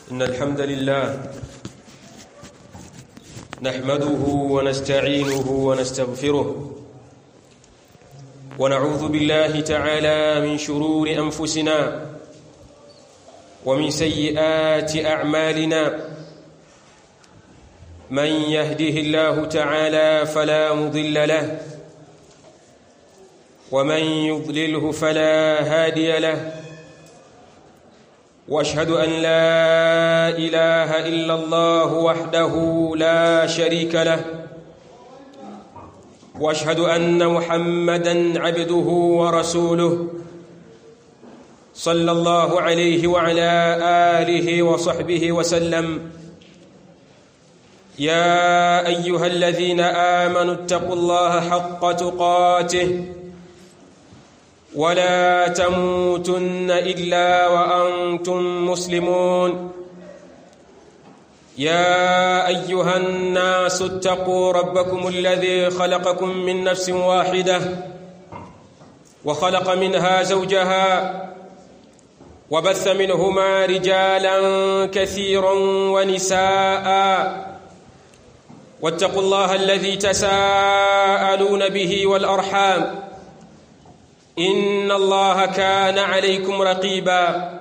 إن الحمد لله نحمده ونستعينه ونستغفره ونعوذ بالله تعالى من شرور أنفسنا ومن سيئات أعمالنا من يهده الله تعالى فلا مضل له ومن يضلله فلا هادي له واشهد ان لا اله الا الله وحده لا شريك له واشهد ان محمدا عبده ورسوله صلى الله عليه وعلى اله وصحبه وسلم يا ايها الذين امنوا اتقوا الله حق تقاته ولا تموتن الا وانتم مسلمون يا ايها الناس اتقوا ربكم الذي خلقكم من نفس واحده وخلق منها زوجها وبث منهما رجالا كثيرا ونساء واتقوا الله الذي تساءلون به والارحام ان الله كان عليكم رقيبا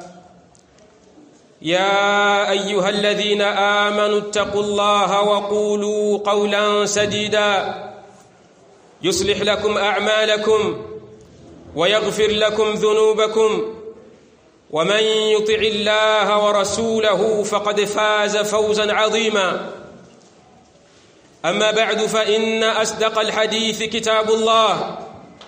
يا ايها الذين امنوا اتقوا الله وقولوا قولا سديدا يصلح لكم اعمالكم ويغفر لكم ذنوبكم ومن يطع الله ورسوله فقد فاز فوزا عظيما اما بعد فان اصدق الحديث كتاب الله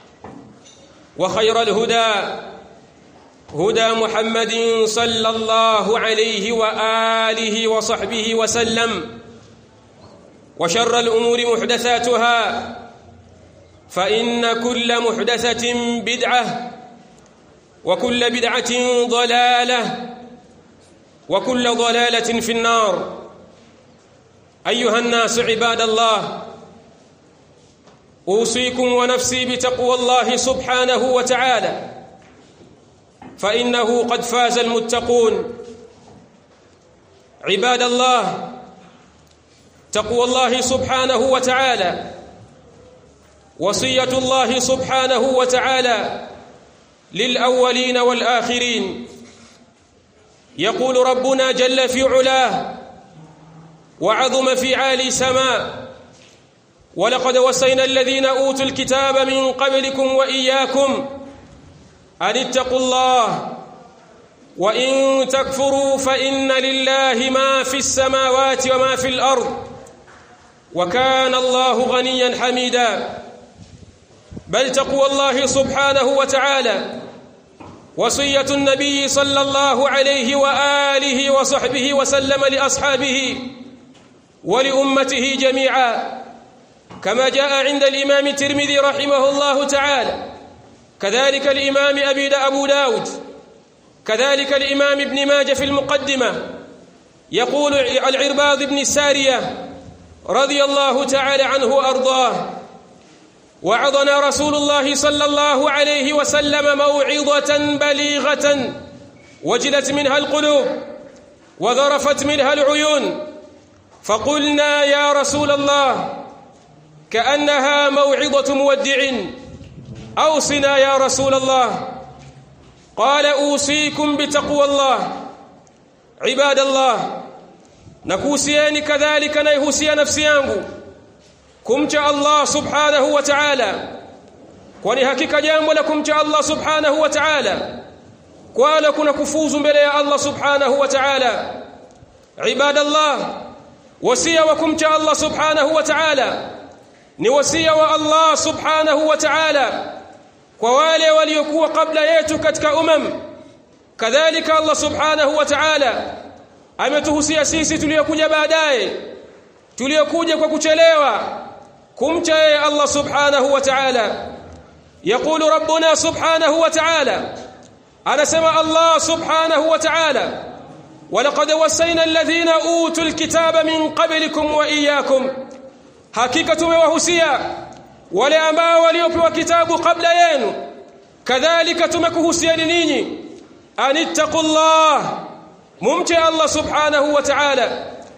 وخير الهدى هدى محمد صلى الله عليه واله وصحبه وسلم وشر الامور محدثاتها فان كل محدثه بدعه وكل بدعه ضلاله وكل ضلاله في النار ايها الناس عباد الله اوصيكم ونفسي بتقوى الله سبحانه وتعالى فانه قد فاز المتقون عباد الله تقوى الله سبحانه وتعالى وصيه الله سبحانه وتعالى للاولين والاخرين يقول ربنا جل في علاه وعظم في عالي سماء ولقد وصينا الذين اوتوا الكتاب من قبلكم واياكم ان اتقوا الله وان تكفروا فان لله ما في السماوات وما في الارض وكان الله غنيا حميدا بل تقوى الله سبحانه وتعالى وصيه النبي صلى الله عليه واله وصحبه وسلم لاصحابه ولامته جميعا كما جاء عند الإمام الترمذي رحمه الله تعالى كذلك الإمام أبي أبو داود كذلك الإمام ابن ماجه في المقدمة يقول العرباض بن السارية رضي الله تعالى عنه وأرضاه وعظنا رسول الله صلى الله عليه وسلم موعظة بليغة وجلت منها القلوب وذرفت منها العيون فقلنا يا رسول الله كأنها موعظة مودع أوصنا يا رسول الله قال أوصيكم بتقوى الله عباد الله نكوسياني كذلك نيهوسي نفسي yangu kumcha Allah subhanahu wa ta'ala kwani hakika jambo la kumcha Allah subhanahu wa ta'ala kwala kuna kufuzu mbele ya Allah subhanahu wa ta'ala ibadallah wasia wa kumcha Allah subhanahu wa ta'ala ni wasia wa Allah subhanahu wa ta'ala kwa wale waliokuwa kabla yetu katika umam kadhalika Allah subhanahu wa ta'ala ametuhusia sisi tuliokuja baadaye tuliokuja kwa kuchelewa kumcha yeye Allah subhanahu wa ta'ala يقول ربنا سبحانه وتعالى أنا سمع الله سبحانه وتعالى ولقد وصينا الذين أوتوا الكتاب من قبلكم وإياكم hakika tumewahusia wale ambao waliopewa kitabu kabla yenu kadhalika tumekuhusiani ninyi anittaqullah mumche Allah subhanahu wa ta'ala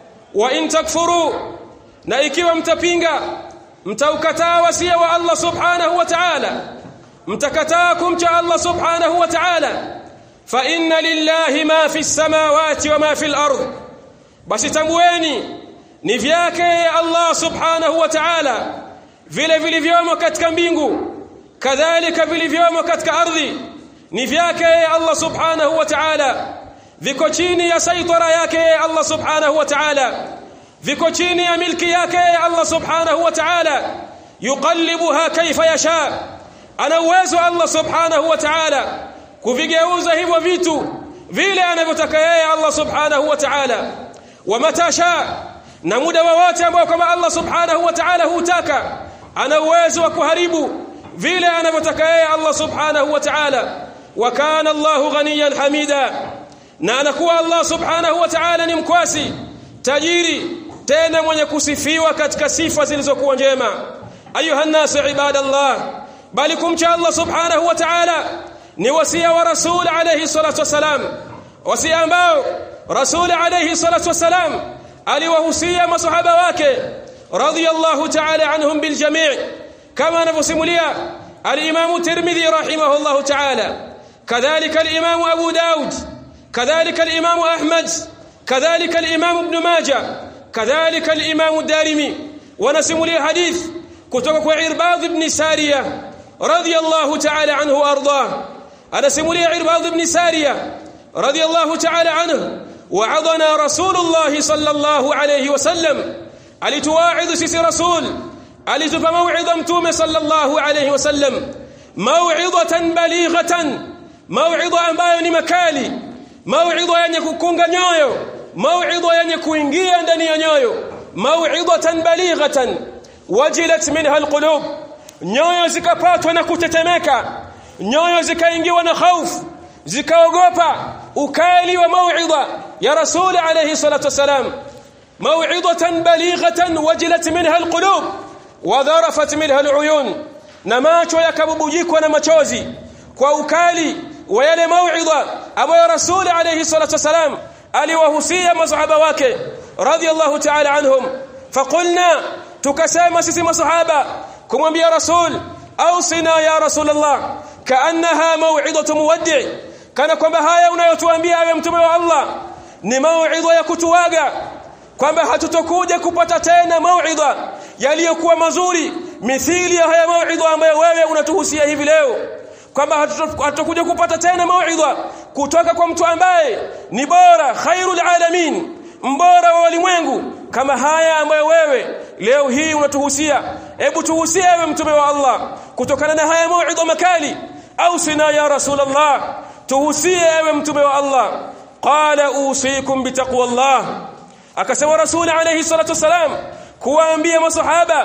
wa in takfuru na ikiwa mtapinga mtaukataa wasia wa Allah subhanahu wa ta'ala mtakataa kumcha Allah subhanahu wa ta'ala fa inna lillahi ma fi samawati wa ma fi al-ard basi tambueni ni vyake Allah subhanahu wa ta'ala vile vilivyomo katika mbingu kadhalika vilivyomo katika ardhi ni vyake Allah subhanahu wa ta'ala viko chini ya saitara yake Allah subhanahu wa ta'ala viko chini ya milki yake Allah subhanahu wa ta'ala yuqallibuha kaifa yasha ana uwezo Allah subhanahu wa ta'ala kuvigeuza hivyo vitu vile anavyotaka yeye Allah subhanahu wa ta'ala wa matasha na muda wowote ambao kama Allah subhanahu wa ta'ala hutaka ana uwezo wa kuharibu vile anavyotaka yeye Allah subhanahu wa ta'ala wa kana Allahu ghaniyan hamida na anakuwa Allah subhanahu wa ta'ala ni mkwasi tajiri tena mwenye kusifiwa katika sifa zilizokuwa njema ayuha nasu ibadallah bali kumcha Allah subhanahu wa ta'ala ni wasia wa rasul alayhi salatu wasalam wasia ambao rasul alayhi salatu wasalam aliwahusia masahaba wake radiyallahu ta'ala anhum bil jami' kama anavyosimulia al-imam tirmidhi rahimahullahu ta'ala kadhalika al-imam abu daud كذلك الإمام أحمد كذلك الإمام ابن ماجه كذلك الإمام الدارمي ونسم لي حديث كتبك عرباض بن سارية رضي الله تعالى عنه وأرضاه أنسم لي عرباض بن سارية رضي الله تعالى عنه وعظنا رسول الله صلى الله عليه وسلم ألتواعظ سيس رسول ألتف موعظة متوم صلى الله عليه وسلم موعظة بليغة موعظة أنبايا مكالي mauidha yenye kukunga nyoyo mauidha yenye kuingia ndani ya nyoyo mauidhatan balighatan wajilat minha alqulub nyoyo zikapatwa na kutetemeka nyoyo zikaingiwa na hofu zikaogopa ukali wa mauidha ya rasul alayhi salatu wasalam mauidhatan balighatan wajilat minha alqulub wadharafat minha aluyun na macho yakabubujikwa na machozi kwa ukali wa yale mauidha ambayo rasul alayhi salatu wasalam aliwahusia masahaba wake radiyallahu ta'ala anhum faqulna tukasema sisi masahaba kumwambia rasul ausina ya rasulullah kaannaha mau'idatu muwaddi kana kwamba haya unayotuambia ewe mtume wa Allah ni mau'idha ya kutuaga kwamba hatutokuja kupata tena mau'idha yaliyokuwa mazuri mithili ya haya mau'idha ambayo wewe unatuhusia hivi leo kwamba hatakuja kupata tena mauidha kutoka kwa mtu ambaye ni bora khairul alamin mbora wa walimwengu kama haya ambayo wewe leo hii unatuhusia hebu tuhusie ewe mtume wa Allah kutokana na haya mauidha makali au sina ya rasulullah tuhusie ewe mtume wa Allah qala usikum bitaqwallah akasema rasul alayhi salatu wasalam kuwaambia masahaba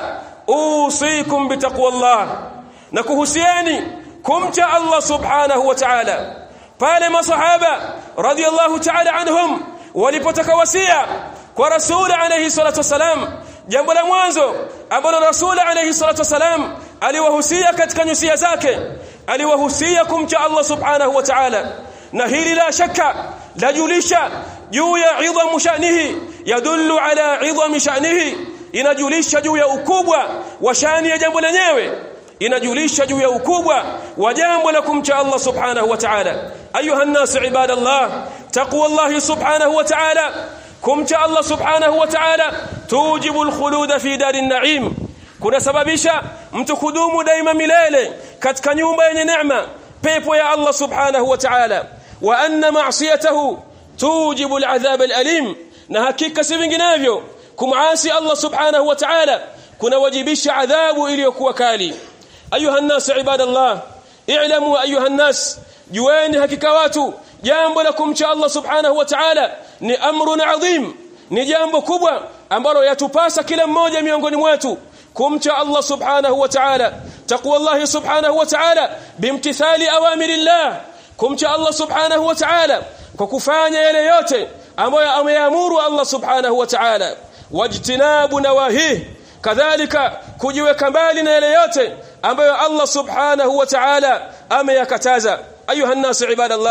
usikum bitaqwallah na kuhusieni kumcha Allah subhanahu wa ta'ala pale masahaba radiyallahu ta'ala anhum walipotaka wasia kwa rasul alayhi salatu wasalam jambo la mwanzo ambalo rasul alayhi salatu wasalam aliwahusia katika nyusia zake aliwahusia kumcha Allah subhanahu wa ta'ala na hili la shaka lajulisha juu ya idhamu shanihi yadullu ala idhami shanihi inajulisha juu ya ukubwa wa shani ya jambo lenyewe inajulisha juu ya ukubwa wa jambo la kumcha Allah subhanahu wa ta'ala ayuha an-nas ibadallah taqwallahi subhanahu wa ta'ala kumcha Allah subhanahu wa ta'ala tujibu al-khulud fi darin na'im kunasababisha mtu kudumu daima milele katika nyumba yenye neema pepo ya Allah subhanahu wa ta'ala wa anna ma'siyatahu tujibu al-adhab al-alim na hakika si vinginevyo kumasi Allah subhanahu wa ta'ala kunawajibisha adhabu iliyokuwa kali ayuha an-nas ibadallah i'lamu ayuha an-nas jueni hakika watu jambo la kumcha Allah subhanahu wa ta'ala ni amrun adhim ni jambo kubwa ambalo yatupasa kila mmoja miongoni mwetu kumcha Allah subhanahu wa ta'ala taqwa Allah subhanahu wa ta'ala bimtithali awamirillah kumcha Allah subhanahu wa ta'ala kwa kufanya yale yote ambayo ameamuru Allah subhanahu wa ta'ala wajtinabu nawahi kadhalika kujiweka mbali na yale yote ambayo Allah subhanahu wa ta'ala ameyakataza ayuha an-nas ibadallah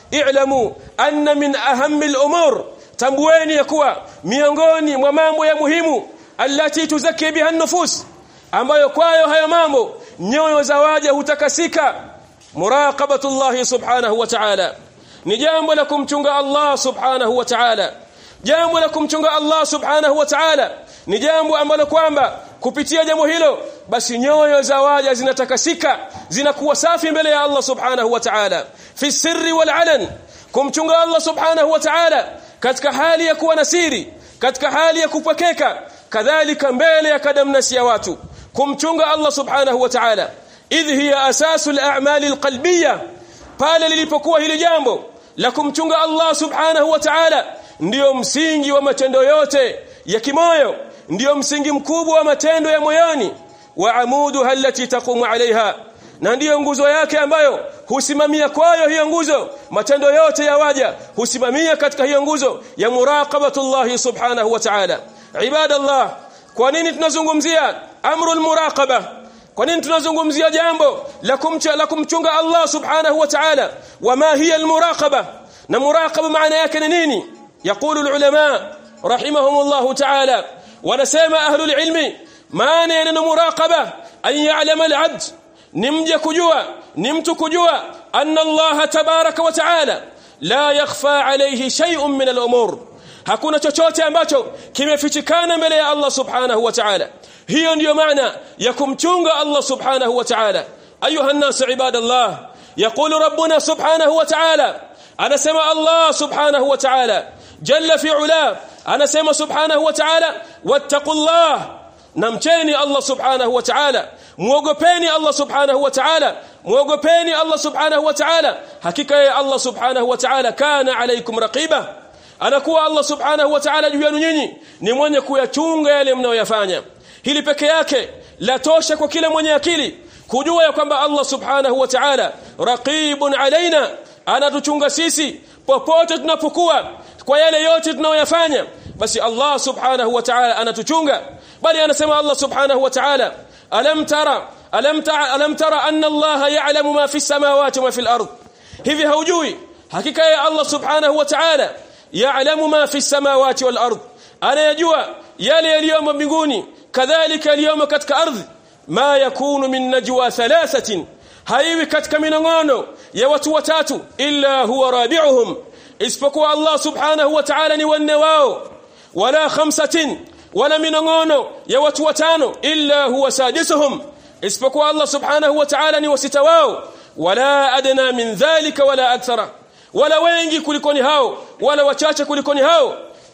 i'lamu anna min ahammi al-umur tambueni ya kuwa miongoni mwa mambo ya muhimu allati tuzaki biha an-nufus ambayo kwayo hayo mambo nyoyo za waja hutakasika muraqabatullah subhanahu wa ta'ala ni jambo la kumchunga Allah subhanahu wa ta'ala jambo la kumchunga Allah subhanahu wa ta'ala ni jambo ambalo kwamba kupitia jambo hilo basi nyoyo za waja zinatakasika zinakuwa safi mbele ya Allah subhanahu wa ta'ala fi sirri wal alan kumchunga Allah subhanahu wa ta'ala katika hali ya kuwa nasiri katika hali ya kupokeka kadhalika mbele ya kadamnasi ya watu kumchunga Allah subhanahu wa ta'ala idh hiya asasul a'mali alqalbiyya pale lilipokuwa hili jambo la kumchunga Allah subhanahu wa ta'ala ndiyo msingi wa matendo yote ya kimoyo ndiyo msingi mkubwa wa matendo ya moyoni wa amuduha allati taqumu alaiha na ndiyo nguzo yake ambayo husimamia kwayo hiyo nguzo matendo yote ya waja husimamia katika hiyo nguzo ya muraqabatullah subhanahu wa ta'ala ibadallah kwa nini tunazungumzia amrul muraqaba kwa nini tunazungumzia jambo la kumcha la kumchunga Allah subhanahu wa ta'ala wama hiya almuraqaba na muraqaba maana yake ni nini yaqulu alulama rahimahumullah ta'ala wanasema ahlul ilmi maana ya neno muraqaba an ya'lama al'abd nimje kujua ni mtu kujua anna Allah tabaraka wa ta'ala la yakhfa alayhi shay'un min al-umur hakuna chochote ambacho kimefichikana mbele ya Allah subhanahu wa ta'ala hiyo ndiyo maana ya kumchunga Allah subhanahu wa ta'ala ayuha an-nas ibadallah yaqulu rabbuna subhanahu wa ta'ala anasema Allah subhanahu wa ta'ala jalla fi ula anasema subhanahu wa ta'ala wattaqullah namcheni Allah subhanahu wa ta'ala muogopeni Allah subhanahu wa ta'ala muogopeni Allah subhanahu wa ta'ala hakika ya Allah subhanahu wa ta'ala kana alaykum raqiba anakuwa Allah subhanahu wa ta'ala juu yenu nyinyi ni mwenye kuyachunga yale mnayoyafanya hili peke yake la tosha kwa kila mwenye akili kujua ya kwamba Allah subhanahu wa ta'ala raqibun alaina anatuchunga sisi popote tunapokuwa kwa yale yote tunayoyafanya basi Allah subhanahu wa ta'ala anatuchunga bali anasema Allah subhanahu wa ta'ala alam tara alam tara alam tara anna Allah ya'lamu ma fi samawati wa fi al-ard hivi haujui hakika ya Allah subhanahu wa ta'ala ya'lamu ma fi samawati wal ard anayajua yale yaliyomo mbinguni kadhalika yaliyomo katika ardhi ma yakunu min najwa thalathatin haiwi katika minongono ya watu watatu illa huwa rabi'uhum isipokuwa Allah subhanahu wa ta'ala ni wanne wao wala khamsatin wala minongono ya watu watano illa huwa sadisuhum isipokuwa Allah subhanahu wa ta'ala ni wasita wao wala adna min dhalika wala akthara wala wengi kulikoni hao wala wachache kulikoni hao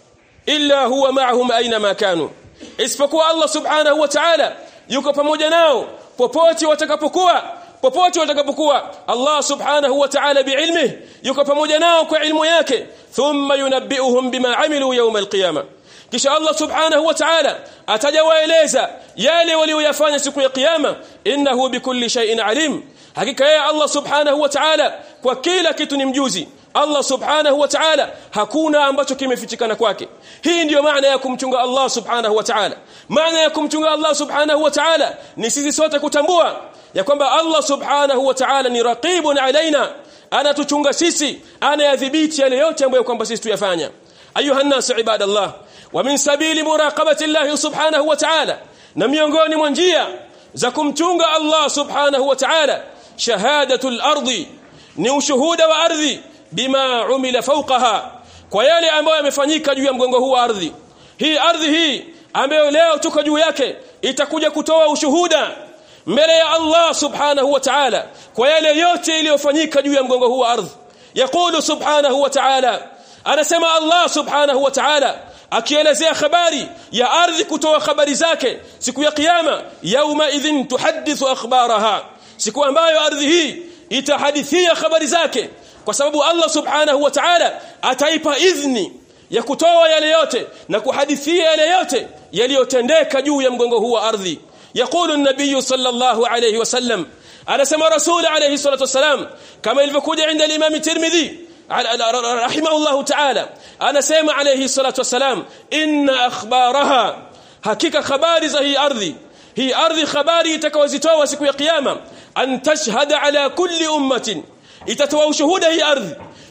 illa huwa ma'ahum aina ma kanu isipokuwa Allah subhanahu wa ta'ala yuko pamoja nao popote watakapokuwa popote watakapokuwa Allah subhanahu wa ta'ala biilmihi yuko pamoja nao kwa ilmu yake thumma yunabbi'uhum bima amilu yawm alqiyama kisha Allah subhanahu wa ta'ala atajawaeleza yale walioyafanya siku ya kiyama innahu bikulli shay'in alim hakika yeye Allah subhanahu wa ta'ala kwa kila kitu ni mjuzi Allah subhanahu wa ta'ala hakuna ambacho kimefichikana kwake hii ndiyo maana ya kumchunga Allah subhanahu wa ta'ala maana ya kumchunga Allah subhanahu wa ta'ala ni sisi sote kutambua ya kwamba Allah subhanahu wa ta'ala ni raqibun alaina anatuchunga sisi anayadhibiti yale yote ambayo kwamba sisi tuyafanya ayuha nas ibadallah wa min sabili muraqabati Allah subhanahu wa ta'ala na miongoni mwa njia za kumchunga Allah subhanahu wa ta'ala shahadatul ardi ni ushuhuda wa ardhi bima umila fawqaha kwa yale ambayo yamefanyika juu ya mgongo huu wa ardhi hii ardhi hii ambayo leo tuko juu yake itakuja kutoa ushuhuda mbele ya Allah subhanahu wa ta'ala kwa yale yote iliyofanyika juu ya mgongo huu wa ardhi yaqulu subhanahu wa ta'ala anasema Allah subhanahu wa ta'ala akielezea habari ya ardhi kutoa habari zake siku ya kiyama yauma idhin tuhaddithu akhbaraha siku ambayo ardhi hii itahadithia habari zake kwa sababu Allah subhanahu wa ta'ala ataipa idhni ya kutoa yale yote na kuhadithia yale yote yaliyotendeka juu ya mgongo huu wa ardhi يقول النبي صلى الله عليه وسلم على سما رسول عليه الصلاة والسلام كما يلفكود عند الإمام الترمذي رحمه الله تعالى أنا سيما عليه الصلاة والسلام إن أخبارها حقيقة خبار زي أرضي هي أرض خباري تكوزتوا وسكو قيامة أن تشهد على كل أمة itatoa ushuhuda hii ardhi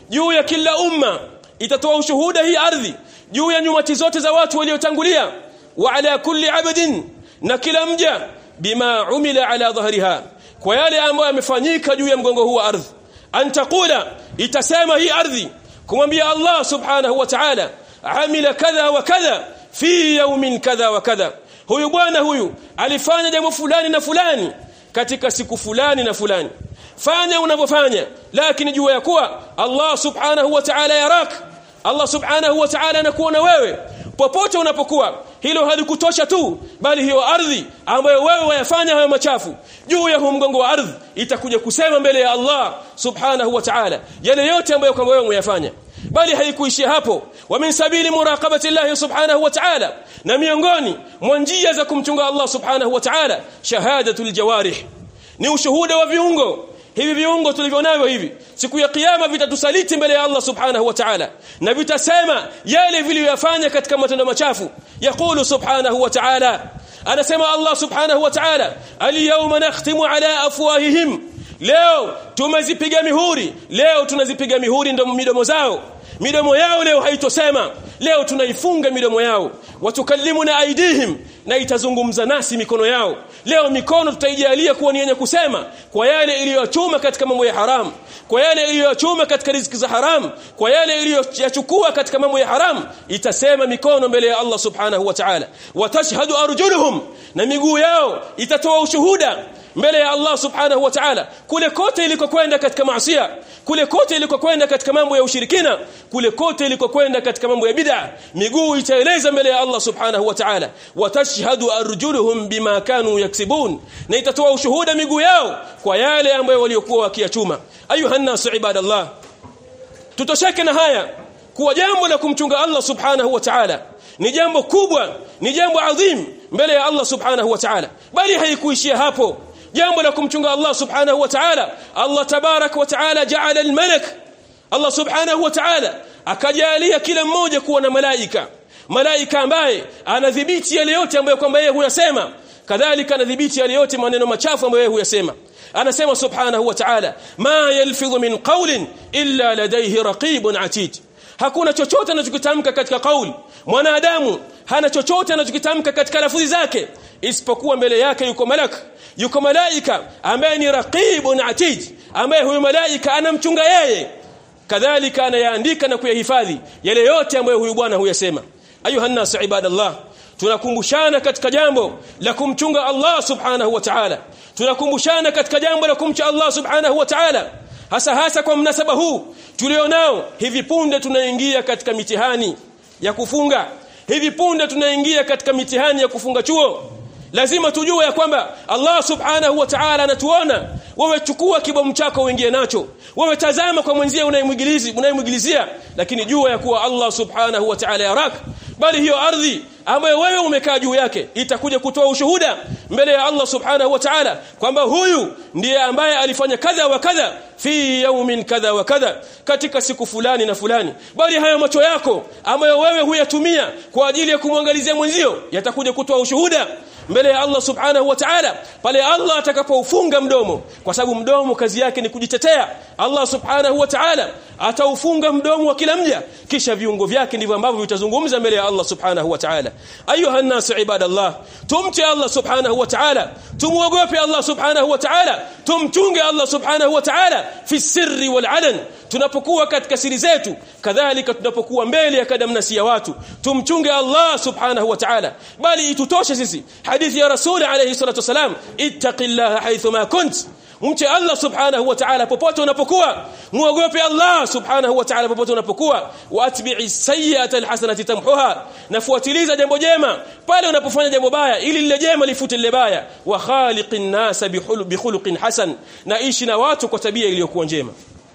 juu ya kila umma itatoa ushuhuda hii ardhi juu ya nyumati zote za watu waliotangulia wa ala kulli abdin na kila mja bima umila ala dhahriha kwa yale ambayo yamefanyika juu ya mgongo huu wa ardhi antakula itasema hii ardhi kumwambia Allah subhanahu wa ta'ala amila kadha wa kadha fi yawmin kadha wa kadha huyu bwana huyu alifanya jambo fulani na fulani katika siku fulani na fulani fanya unavyofanya lakini jua ya kuwa Allah subhanahu wa ta'ala yarak Allah subhanahu wa ta'ala anakuona wewe popote unapokuwa hilo halikutosha tu bali hiyo ardhi ambayo wewe wayafanya hayo machafu juu ya mgongo wa ardhi itakuja kusema mbele ya Allah subhanahu wa ta'ala yale yote ambayo kama wewe umeyafanya bali haikuishia hapo wa min sabili muraqabati Allah subhanahu wa ta'ala na miongoni mwa njia za kumchunga Allah subhanahu wa ta'ala shahadatul jawarih ni ushuhuda wa viungo hivi viungo tulivyonavyo hivi siku ya kiyama vitatusaliti mbele ya Allah subhanahu wa ta'ala na vitasema yale viliyofanya katika matendo machafu yaqulu subhanahu wa ta'ala anasema Allah subhanahu wa ta'ala al-yawma nakhtimu ala afwahihim leo tumezipiga mihuri leo tunazipiga mihuri ndo midomo zao midomo yao leo haitosema leo tunaifunga midomo yao watukallimuna aidihim na itazungumza nasi mikono yao leo mikono tutaijalia kuwa ni yenye kusema kwa yale iliyochuma katika mambo ya haram kwa yale iliyochuma katika riziki za haram kwa yale iliyochukua katika mambo ya haram itasema mikono mbele ya Allah subhanahu wa ta'ala watashhadu arjuluhum na miguu yao itatoa ushuhuda mbele ya Allah subhanahu wa ta'ala kule kote ilikokwenda katika maasiya kule kote ilikokwenda katika mambo ya ushirikina kule kote ilikokwenda katika mambo ya bid'a miguu itaeleza mbele ya Allah subhanahu wa ta'ala watashhadu arjuluhum bima kanu yaksibun na itatoa ushuhuda miguu yao kwa yale ambayo waliokuwa wakiyachuma ayuha nas ibadallah tutosheke na haya kuwa jambo la kumchunga Allah subhanahu wa ta'ala ni jambo kubwa ni jambo adhim mbele ya Allah subhanahu wa ta'ala bali haikuishia hapo jambo la kumchunga Allah subhanahu wa ta'ala Allah tabarak wa ta'ala ja'ala al-malak Allah subhanahu wa ta'ala akajalia kila mmoja kuwa na malaika malaika ambaye anadhibiti yale yote ambayo kwamba yeye huyasema kadhalika anadhibiti yale yote maneno machafu ambayo yeye huyasema anasema subhanahu wa ta'ala ma yalfidhu min qawlin illa ladayhi raqibun atid hakuna chochote anachokitamka katika kauli mwanadamu hana chochote anachokitamka katika lafudhi zake isipokuwa mbele yake yuko malaka yuko malaika ambaye ni raqibun atid ambaye huyo malaika anamchunga yeye kadhalika anayaandika na kuyahifadhi yale yote ambayo huyu bwana huyasema ayuha nas ibadallah tunakumbushana katika jambo la kumchunga Allah subhanahu wa ta'ala tunakumbushana katika jambo la kumcha Allah subhanahu wa ta'ala hasa hasa kwa mnasaba huu tulionao hivi punde tunaingia katika mitihani ya kufunga hivi punde tunaingia katika mitihani ya kufunga chuo lazima tujue ya kwamba Allah subhanahu wa ta'ala anatuona wewe chukua kibomu chako uingie nacho wewe tazama kwa mwenzia unayemwigilizi unayemwigilizia lakini jua ya kuwa Allah subhanahu wa ta'ala yarak bali hiyo ardhi ambayo wewe umekaa juu yake itakuja kutoa ushuhuda mbele ya Allah subhanahu wa ta'ala kwamba huyu ndiye ambaye alifanya kadha wa kadha fi yawmin kadha wa kadha katika siku fulani na fulani bali haya macho yako ambayo wewe huyatumia kwa ajili ya kumwangalizia mwenzio yatakuja kutoa ushuhuda mbele ya Allah subhanahu wa ta'ala pale Allah atakapoufunga mdomo kwa sababu mdomo kazi yake ni kujitetea Allah subhanahu wa ta'ala ataufunga mdomo wa kila mja kisha viungo vyake ndivyo ambavyo vitazungumza mbele ya Allah subhanahu wa ta'ala ayuha nas ibadallah tumche Allah subhanahu wa ta'ala tumuogope Allah subhanahu wa ta'ala tumchunge Allah subhanahu wa ta'ala fi sirri wal alan tunapokuwa katika siri zetu kadhalika tunapokuwa mbele ya kadamnasi ya watu tumchunge Allah subhanahu wa ta'ala bali itutoshe sisi hadithi ya rasul alayhi salatu wasalam ittaqillaha haythuma kunt mche Allah subhanahu wa ta'ala popote unapokuwa muogope Allah subhanahu wa ta'ala popote unapokuwa waatbi'i sayyi'ata alhasanati tamhuha nafuatiliza jambo jema pale unapofanya jambo baya ili lile jema lifute lile baya wa khaliqin nas bihuluqin hasan na ishi na watu kwa tabia iliyokuwa njema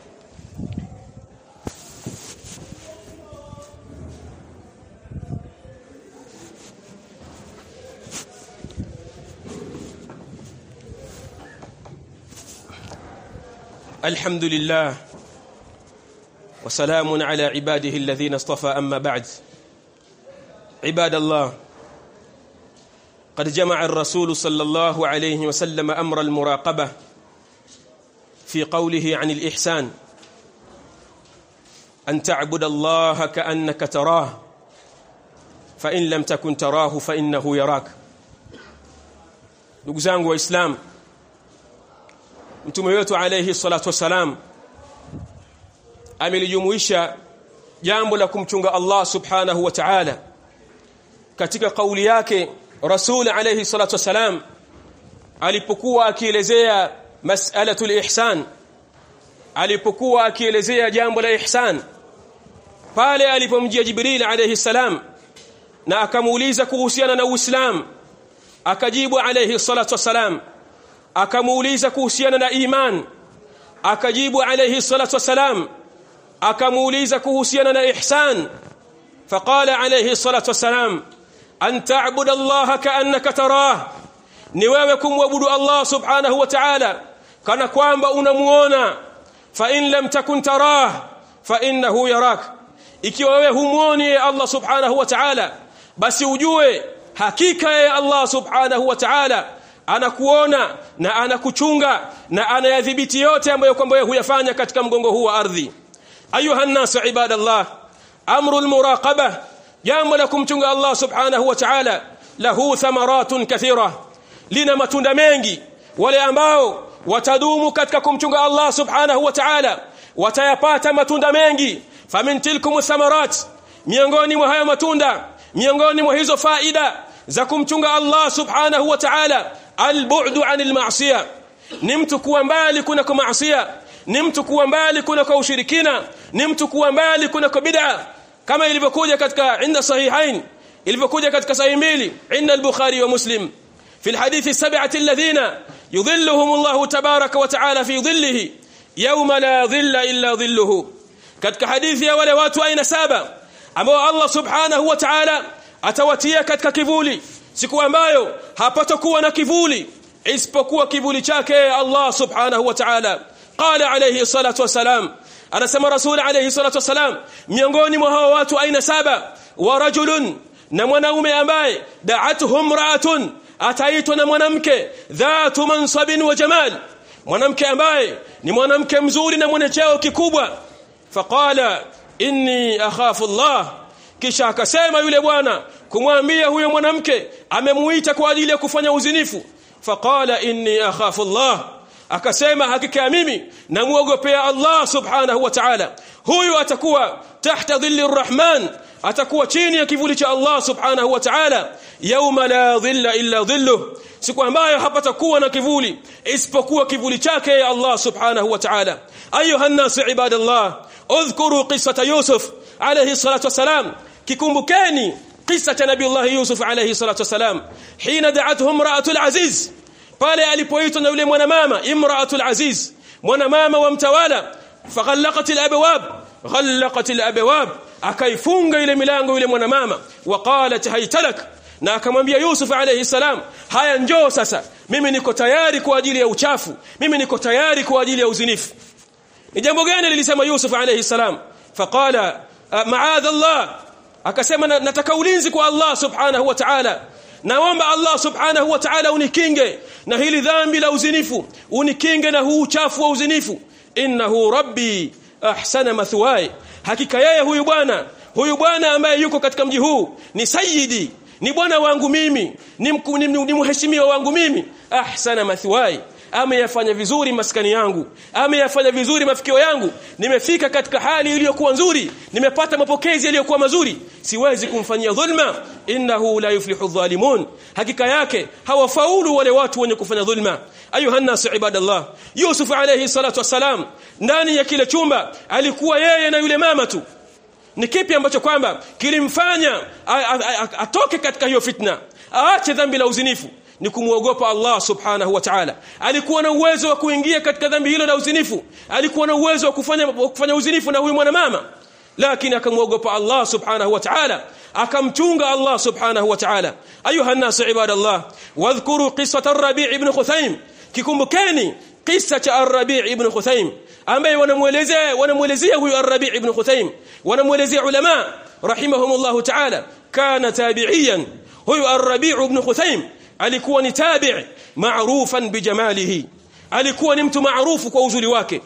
الحمد لله وسلام على عباده الذين اصطفى أما بعد عباد الله قد جمع الرسول صلى الله عليه وسلم أمر المراقبة في قوله عن الإحسان an ta'budu allaha ka'annaka tarah fa in lam takun tarahu fa innahu yarak ndugu zangu waislamu mtume wetu alayhi salatu wasalam amelijumuisha jambo la kumchunga Allah subhanahu wa ta'ala katika kauli yake rasul alayhi salatu wasalam alipokuwa akielezea mas'alatul ihsan alipokuwa akielezea jambo la ihsan pale alipomjia jibril alayhi salam na akamuuliza kuhusiana na uislamu akajibu alayhi salatu wasalam akamuuliza kuhusiana na iman akajibu alayhi salatu wasalam akamuuliza kuhusiana na ihsan faqala alayhi salatu wasalam an ta'budu allaha ka'annaka tarah ni wewe kumwabudu Allah subhanahu wa ta'ala kana kwamba unamuona fa in lam takun tarah fa innahu yarak ikiwa wewe humuoni Allah subhanahu wa ta'ala basi ujue hakika ya Allah subhanahu wa ta'ala anakuona na anakuchunga na anayadhibiti yote ambayo kwamba wewe huyafanya katika mgongo huu wa ardhi ayuha nasu ibadallah amrul muraqaba jambo la kumchunga Allah subhanahu wa ta'ala lahu thamaratun kathira lina matunda mengi wale ambao watadumu katika kumchunga Allah subhanahu wa ta'ala watayapata matunda mengi famin tilkum thamarat miongoni mwa haya matunda miongoni mwa hizo faida za kumchunga Allah subhanahu wa ta'ala albu'du 'anil ma'siyah ni mtu kuwa mbali kuna kwa maasiya ni mtu kuwa mbali kuna kwa ushirikina ni mtu kuwa mbali kuna kwa bid'a kama ilivyokuja katika inda sahihain ilivyokuja katika sahih mbili inda al-bukhari wa muslim في الحديث السبعة الذين يظلهم الله تبارك وتعالى في ظله يوم لا ظل إلا ظله katika hadithi ya wale watu aina saba ambao Allah subhanahu wa ta'ala atawatia katika kivuli siku ambayo hapatakuwa na kivuli isipokuwa kivuli chake Allah subhanahu wa ta'ala qala alayhi salatu wasalam anasema rasul alayhi salatu wasalam miongoni mwa hao watu aina saba wa rajulun na mwanaume ambaye da'atuhum ra'atun ataitwa na mwanamke dhatu mansabin wa jamal mwanamke ambaye ni mwanamke mzuri na mwenye cheo kikubwa faqala inni akhafu Allah kisha akasema yule bwana kumwambia huyo mwanamke amemuita kwa ajili ya kufanya uzinifu faqala inni akhafu Allah akasema hakika mimi namuogopea Allah subhanahu wa ta'ala huyu atakuwa tahta dhilli arrahman atakuwa chini ya kivuli cha Allah subhanahu wa ta'ala yauma la dhilla illa dhilluh siku ambayo hapatakuwa na kivuli isipokuwa kivuli chake ya Allah subhanahu wa ta'ala ayuha an-nas ibadallah udhkuru qissata yusuf alayhi salatu wasalam kikumbukeni kisa cha nabii Allah yusuf alayhi salatu wasalam hina da'atuhu imra'atul aziz pale alipoitwa na yule mwanamama imra'atul aziz mwanamama wa mtawala faghallaqat al-abwab ghallaqat al-abwab akaifunga ile milango yule mwanamama waqalat haytalak na akamwambia Yusuf alayhi salam haya njoo sasa mimi niko tayari kwa ajili ya uchafu mimi niko tayari kwa ajili ya uzinifu ni jambo gani lilisema Yusuf alayhi salam faqala ma'adha Allah akasema nataka ulinzi kwa Allah subhanahu wa ta'ala naomba Allah subhanahu wa ta'ala unikinge na hili dhambi la uzinifu unikinge na huu uchafu wa uzinifu innahu rabbi ahsana mathwaya hakika yeye huyu bwana huyu bwana ambaye yuko katika mji huu ni sayyidi ni bwana wangu mimi ni, mku, ni, ni, ni mheshimiwa wangu mimi ahsana mathwaya ameyafanya vizuri maskani yangu ameyafanya vizuri mafikio yangu nimefika katika hali iliyokuwa nzuri nimepata mapokezi yaliyokuwa mazuri siwezi kumfanyia dhulma innahu la yuflihu dhalimun hakika yake hawafaulu wale watu wenye kufanya dhulma ayuha nas ibadallah yusuf alayhi salatu wassalam ndani ya kile chumba alikuwa yeye na yule mama tu ni kipi ambacho kwamba kilimfanya atoke katika hiyo fitna aache dhambi la uzinifu ni kumwogopa Allah subhanahu wa ta'ala alikuwa na uwezo wa kuingia katika dhambi hilo la uzinifu alikuwa na uwezo wa kufanya wa kufanya uzinifu na huyu mwanamama lakini akamwogopa Allah subhanahu wa ta'ala akamchunga Allah subhanahu wa ta'ala ayuha an-nas ibadallah wadhkuru qissata ar-rabi' ibn khuthaym kikumbukeni kisa cha ar-rabi' ibn khuthaym ambaye wanamuelezea wanamuelezea huyu ar-rabi' ibn khuthaym wanamuelezea ulama rahimahumullah ta'ala kana tabi'iyan huyu ar-rabi' ibn khuthaym alikuwa ni tabi' maarufan bijamalihi alikuwa ni mtu maarufu kwa uzuri wake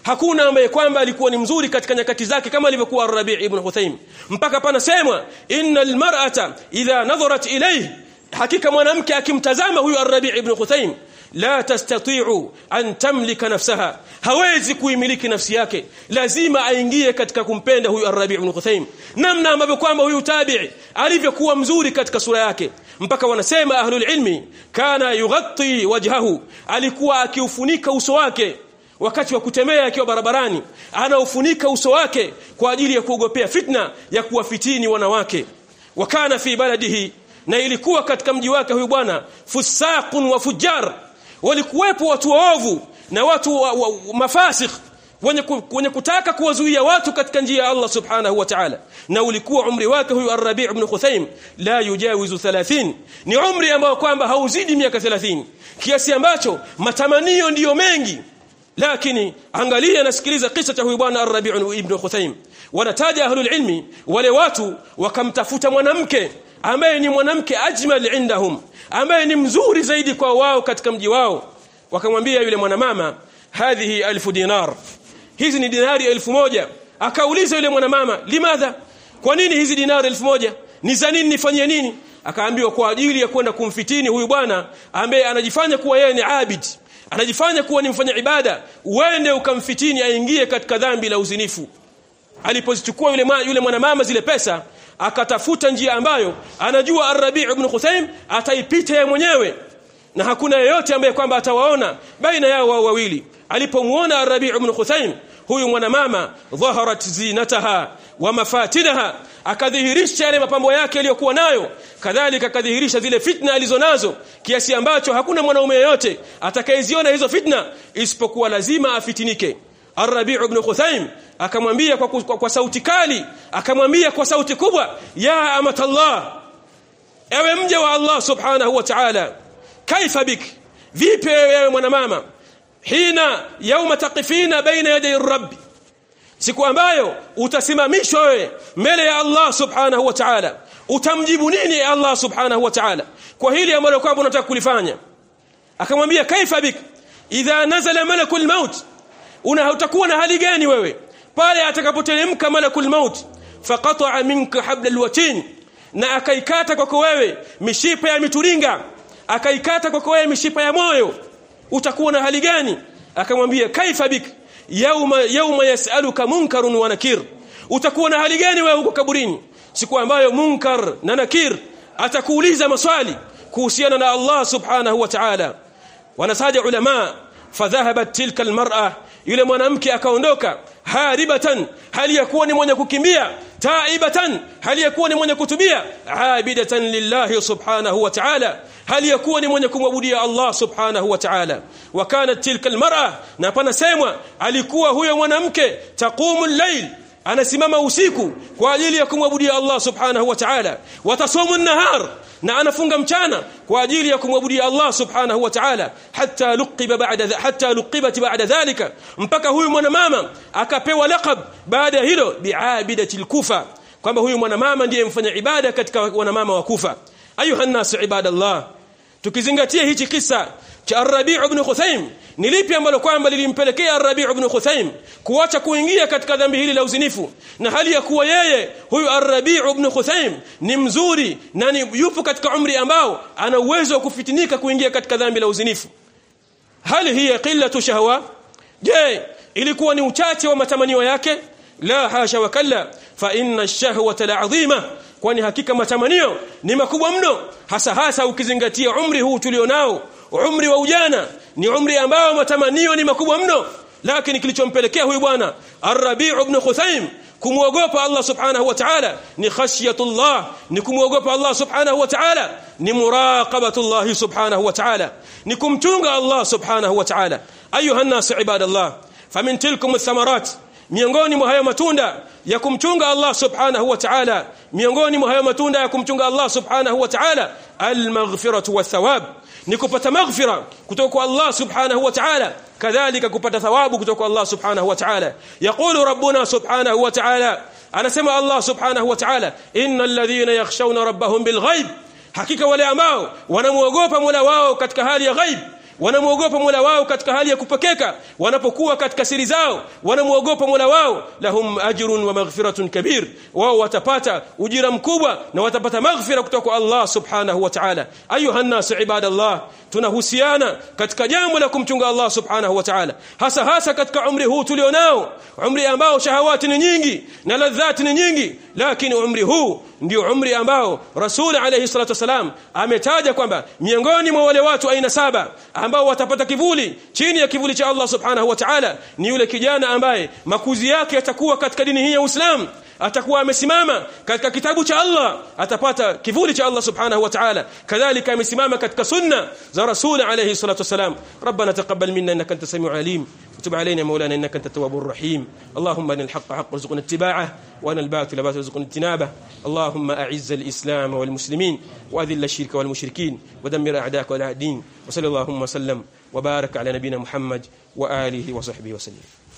hakuna ambaye kwamba alikuwa ni mzuri katika nyakati zake kama alivyokuwa Rabi' ibn Huthaym mpaka panasemwa innal mar'ata idha nadharat ilayhi hakika mwanamke akimtazama huyu Rabi' ibn Huthaym la tastati'u an tamlika nafsaha hawezi kuimiliki nafsi yake lazima aingie katika kumpenda huyu Rabi' ibn Huthaym namna ambavyo kwamba huyu tabi'i alivyokuwa mzuri katika sura yake mpaka wanasema ahlul ilmi kana yughatti wajhahu alikuwa akiufunika uso wake wakati wa kutembea akiwa barabarani anaufunika uso wake kwa ajili ya kuogopea fitna ya kuwafitini wanawake wakana fi baladihi na ilikuwa katika mji wake huyu bwana fusaqun wa fujar walikuwepo watu waovu na watu wa, wa, mafasikh wenye, wenye kutaka kuwazuia watu katika njia ya Allah subhanahu wa ta'ala na ulikuwa umri wake huyu Ar-Rabi' ibn Khuthaym la yujawizu 30 ni umri ambao kwamba hauzidi miaka 30 kiasi ambacho matamanio ndiyo mengi lakini angalia nasikiliza kisa cha huyu bwana Ar-Rabi' ibn Khuthaym wanataja ahlul ilmi wale watu wakamtafuta mwanamke ambaye ni mwanamke ajmal indahum ambaye ni mzuri zaidi kwa wao katika mji wao wakamwambia yule mwanamama hadhihi alfu dinar hizi ni dinari elfu moja akauliza yule mwanamama limadha kwa nini hizi dinari elfu moja ni za nini nifanyie nini akaambiwa kwa ajili ya kwenda kumfitini huyu bwana ambaye anajifanya kuwa yeye ni abid anajifanya kuwa ni mfanya ibada uende ukamfitini aingie katika dhambi la uzinifu alipozichukua yule yule mwanamama zile pesa akatafuta njia ambayo anajua Ar-Rabi' ibn Khuthaym ataipita yeye mwenyewe na hakuna yeyote ambaye kwamba atawaona baina yao wao wawili alipomuona Ar-Rabi' ibn Khuthaym huyu mwanamama dhaharat zinataha wa mafatinaha akadhihirisha yale mapambo yake yaliyokuwa nayo kadhalika akadhihirisha zile fitna alizonazo kiasi ambacho hakuna mwanaume yeyote atakayeziona hizo fitna isipokuwa lazima afitinike Ar-Rabi' ibn Khuthaym akamwambia kwa, kwa, kwa sauti kali akamwambia kwa sauti kubwa ya amatallah ewe mja wa Allah subhanahu wa ta'ala kaifa bik vipi wewe mwanamama hina yauma taqifina baina yaday rabbi siku ambayo utasimamishwa wewe mbele ya Allah subhanahu wa ta'ala utamjibu nini Allah subhanahu wa ta'ala kwa hili ambalo kwamba unataka kulifanya akamwambia kaifa bik idha nazala malakul maut una utakuwa na hali gani wewe pale atakapoteremka malakul maut faqata'a minka habla alwatin na akaikata kwako wewe mishipa ya mituringa akaikata kwako wewe mishipa ya moyo utakuwa na hali gani akamwambia kaifa bik yauma yauma yasaluka munkarun wa nakir utakuwa na hali gani wewe huko kaburini siku ambayo munkar na nakir atakuuliza maswali kuhusiana na Allah subhanahu wa ta'ala wanasaja ulama fadhahabat tilka almar'a yule mwanamke akaondoka haribatan hali ya kuwa ni mwenye kukimbia taibatan hali ya kuwa ni mwenye kutubia abidatan lillahi subhanahu wa ta'ala hali ya kuwa ni mwenye kumwabudia Allah subhanahu wa ta'ala wa kanat tilka almar'a na panasemwa alikuwa huyo mwanamke taqumu al-layl anasimama usiku kwa ajili ya kumwabudia Allah subhanahu wa ta'ala watasumu an-nahar na anafunga mchana kwa ajili ya kumwabudia Allah subhanahu wa ta'ala hatta luqiba ba'da hatta luqibat ba'da dhalika mpaka huyu mwanamama akapewa laqab baada ya hilo bi'abidati al-kufa kwamba huyu mwanamama ndiye mfanya ibada katika wanamama wa kufa ayuha nas ibadallah tukizingatia hichi kisa cha Ar-Rabi' ibn Khuthaym ni lipi ambalo kwamba lilimpelekea Ar-Rabi' ibn Khuthaym kuacha kuingia katika dhambi hili la uzinifu na hali ya kuwa yeye huyu Ar-Rabi' ibn Khuthaym ni mzuri na ni yupo katika umri ambao ana uwezo wa kufitinika kuingia katika dhambi la uzinifu hali hiya qillatu shahwa je ilikuwa ni uchache wa matamanio yake la hasha wa kalla fa inna ash-shahwata la'azima kwani hakika matamanio ni makubwa mno hasa hasa ukizingatia umri huu tulionao umri wa ujana ni umri ambao matamanio ni makubwa mno lakini kilichompelekea huyu bwana Ar-Rabi' ibn Khuthaym kumwogopa Allah subhanahu wa ta'ala ni khashyatullah ni kumwogopa Allah subhanahu wa ta'ala ni muraqabatullah subhanahu wa ta'ala ni kumchunga Allah subhanahu wa ta'ala ayuha an-nas ibadallah famin tilkum ath-thamarat miongoni mwa hayo matunda ya kumchunga Allah subhanahu wa ta'ala miongoni mwa hayo matunda ya kumchunga Allah subhanahu wa ta'ala al-maghfiratu wath-thawab ni kupata maghfira kutoka kwa Allah subhanahu wa ta'ala kadhalika kupata thawabu kutoka kwa Allah subhanahu wa ta'ala yaqulu rabbuna subhanahu wa ta'ala anasema Allah subhanahu wa ta'ala innal ladhina yakhshawna rabbahum bil ghaib hakika wale ambao wanamuogopa Mola wao katika hali ya ghaib wanamuogopa Mola wao katika hali ya kupekeka wanapokuwa katika siri zao wanamuogopa Mola wao lahum ajrun wa maghfiratun kabir wao watapata ujira mkubwa na watapata maghfira kutoka kwa Allah subhanahu wa ta'ala ayuha nas ibadallah tunahusiana katika jambo la kumchunga Allah subhanahu wa ta'ala hasa hasa katika umri huu tulionao umri ambao shahawati ni nyingi na ladhati ni nyingi lakini umri huu ndio umri ambao Rasul alayhi salatu wasalam ametaja kwamba miongoni mwa wale watu aina saba ambao watapata kivuli chini ya kivuli cha Allah subhanahu wa ta'ala ni yule kijana ambaye makuzi yake yatakuwa katika dini hii ya Uislamu atakuwa amesimama katika kitabu cha Allah atapata kivuli cha Allah subhanahu wa ta'ala kadhalika amesimama katika sunna za rasul alayhi salatu wasalam rabbana taqabbal minna innaka antas samiul alim وتب علينا مولانا انك انت التواب الرحيم اللهم ان الحق حق وارزقنا اتباعه وان الباطل باطل وارزقنا اجتنابه اللهم اعز الاسلام والمسلمين واذل الشرك والمشركين ودمر اعداءك واعداء الدين وصلى اللهم وسلم وبارك على نبينا محمد واله وصحبه وسلم